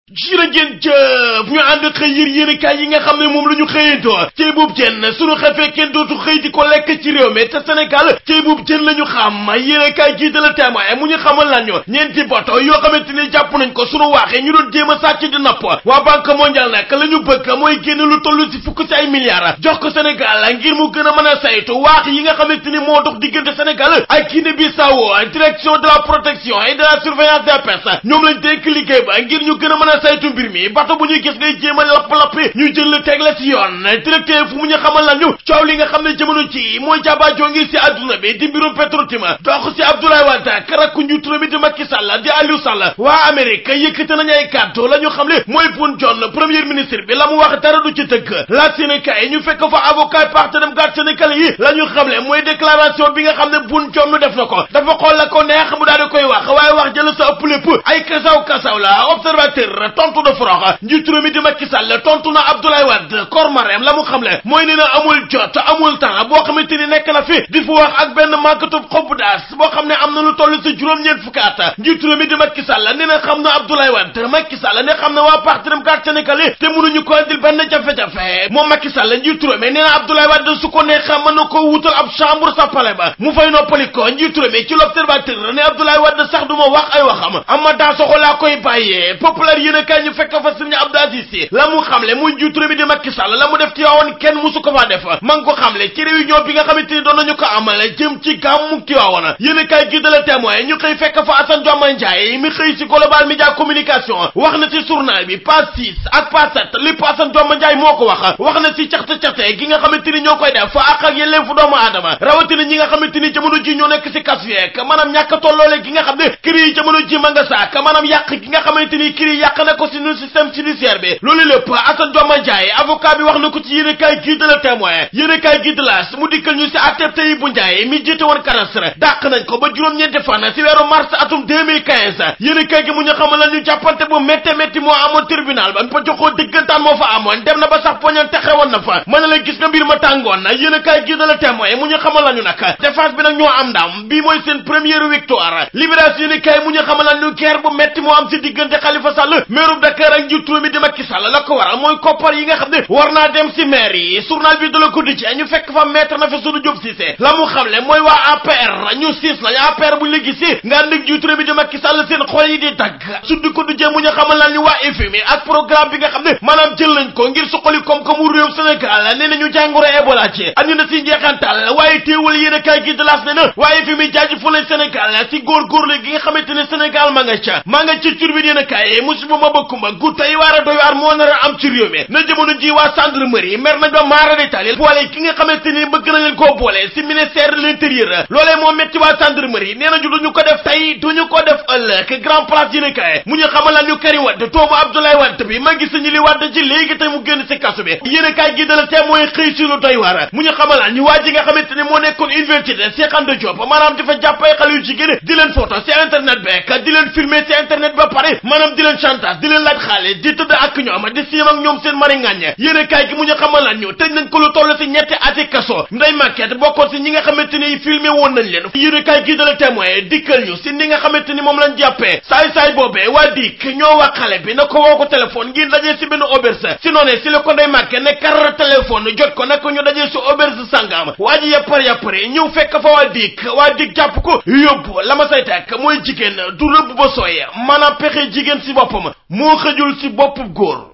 jërë ngeen jëf ñu ànd xëy yër yéenekaay yi nga xam ne moom la ñu xëyantoo cey boobu jën sunu xefee kenn dootu xëy di ko lekk ci réew mi te Sénégal cey boobu jën la ñu xam yéenekaay gii de la témoin mu ñu xamal lan ñu ñeenti bato yoo xamante ni jàpp nañ ko sunu waaxee ñu doon jéem a sàcc di napp waa banque mondiale nag la ñu bëgg mooy génn lu toll ci fukk ci ay milliards jox ko Sénégal ngir mu gën a mën a saytu waax yi nga xamante ni moo dox diggante Sénégal ak Guinée Bissau direction de la protection et de la surveillance des pêches ñoom lañ dénk liggéey ba ngir ñu gën a mën a saytu mbir mi bato bu ñuy gis ngay jéem a lapp-lappi ñu jël la teg la ci yoon directeur fu mu ñu xamal la ñu coow li nga xam ne jamono ci mooy jabaajoo ngi ci adduna bi di mbirum Petro-Tim dox ci Abdoulaye Wade ak rakku njiitu réew mi di Macky Sall di Aliou Sall waa Amérique yëkkate nañu ay kàddu la ñu xam ne mooy Boun Dionne premier ministre bi la mu wax dara du ci dëgg la Sénégal ñu fekk fa avocat partenaire garde sénégalais yi la ñu xam ne mooy déclaration bi nga xam ne Boun Dionne def na ko dafa xool la ko neex mu daal di koy wax waaye wax jël sa ëpp lépp ay kasaw kasaw la observateur tontu de forox njiitu réew mi di Macky Sall tontu na Abdoulaye Wade kor Marème la mu xam le mooy nee na amul jot amul temps boo xamante ni nekk na fi di fu wax ak benn màkkatub xob daas boo xam ne am na lu toll si juróom-ñeent fukki at njiitu réew mi di Macky Sall nee na xam na Abdoulaye Wade Macky Sall ne xam na waa parti dem carte Sénégal te mënuñu ko andil benn jafe-jafe moom Macky Sall njiitu réew mi nee na Abdoulaye Wade su ko neexee mën na ko wutal ab chambre sa palais ba mu fay noppali ko njiitu réew mi ci l'observateur ne Abdoulaye Wade sax du ma wax ay waxam ama daa soxo laa koy bàyyee populaire yéen a kaay ñu fekk fa Serigne Abdou Aziz Sy la mu xamle muy njiitu réew mi di Macky Sall la mu def ci Tiwaawan kenn musu ko faa def ma ngi ko xamle ci réunion bi nga xamante ni doon nañu ko amal jëm ci gàmmu Tiwaawan yéen a kaay gi de la témoin ñu xëy fekk fa Assane Dioma Ndiaye mi xëy ci Global Média Communication wax na ci journal bi page 6 ak page 7 li Assane Dioma Ndiaye moo ko wax wax na ci caxte caxte gi nga xamante ni ñoo koy def fa ak ak yelleen fu doomu aadama rawatina ñi nga xamante ni jamono ji ñoo nekk ci kas yeek maanaam ñàkk tolloole gi nga xam ne kër yi jamono ji ma nga saak maanaam yàq gi nga xamante ni kër yi yàq na ko ci nu système judiciaire bi loolu lépp Assane Dioma Ndiaye avocat bi wax na ko ci yéen kaay gii de la témoin yéen kaay gii de la mu dikkal ñu ci atteb tey bu Ndiaye mi jiite woon karasra dàq nañ ko ba juróom-ñeenti fan ci weeru mars atum 2015 yéen kaay gi mu ñu xamal la ñu jàppante bu métte métti moo amoon tribunal ba pa joxoo dëggantaan moo fa amoon dem na ba sax poñan te xewoon na fa mën na la gis nga mbir ma tàngoon na yéen kaay gii de la témoin mu ñu xamal la ñu nag défense bi nag ñoo am ndam bii mooy seen première victoire libération yéen kaay mu ñu xamal la ñu guerre bu métti moo am ci diggante Khalifa Sall maire Dakar ak njiitu mi di Macky Sall la ko waral mooy koppar yi nga xam ne war naa dem ci maire yi journal bi de la Quotidien ñu fekk fa maître na fi sunu Diop Cissé la mu xamle mooy waa APR ñu siis lañ APR buñ la gisee nga ànd ak njiitu mi di Macky Sall seen xol yi di dagg Sud Quotidien mu ñu xamal la ñu waa FMI ak programme bi nga xam ne maanaam jël nañ ko ngir suqali koom-koomu réew Sénégal nee nañu jàngoro Ebola ci andi na ci njeexantal waaye teewul yéen a kaay gi de laas ne na waaye FMI jaajëfal nañ Sénégal ci góorgóorlu gi nga xamante ne Sénégal ma nga ca ma nga ci turbine yéen a kaay musiba ma bëkkuma gu tey waar a doy waar moo nar a am ci réew mi na jamono ji waa gendarmerie mer nañ ba maara détaillé boole ki nga xamante ni bëgg na leen koo boole ci ministère de l'intérieur loolee moo metti waa gendarmerie nee nañu duñu ko def tey duñu ko def ëllëg grand place yéen a kaay mu ñu xamal la ñu Karim Wade toobu Abdoulaye Wade bi ma gis ñu li Wade ci léegi tey mu génn ci kasu bi yéen a kaay gi dala tee mooy xëy si lu doy waar mu ñu xamal la ñu waa ji nga xamante ni moo nekkoon université Cheikh Anta Diop maanaam di fa jàpp ay xale yu jigéen di leen photo ci internet bi di leen filmer ci internet ba pare maanaam di leen chantage di leen laaj xaalis di tëdd ak ñoom di siim ak ñoom seen mari ngàññe yéen a kaay gi mu ñu xamal la ñu tëj nañ ko lu toll ci ñetti ati kaso nday maquette bokkoon ci ñi nga xamante ni filmé woon nañ leen yéen a kaay gi dala témoin dikkal ñu ci ni nga xamante ni moom lañ jàppee saay-saay boobee waa dik ñoo wax xale bi na ko woo ko téléphone ngir dajee ci benn auberge si noonee si la ko nday maquette ne kar téléphone jot ko nag ñu dajee ci auberge sangam waa ji yàppar yàppare ñëw fekk fa waa dik waa dik jàpp ko yóbbu la ma say tekk mooy jigéen du rëbb ba sooye maanaam pexe jigéen ci boppam moo xëjul ci bopp góor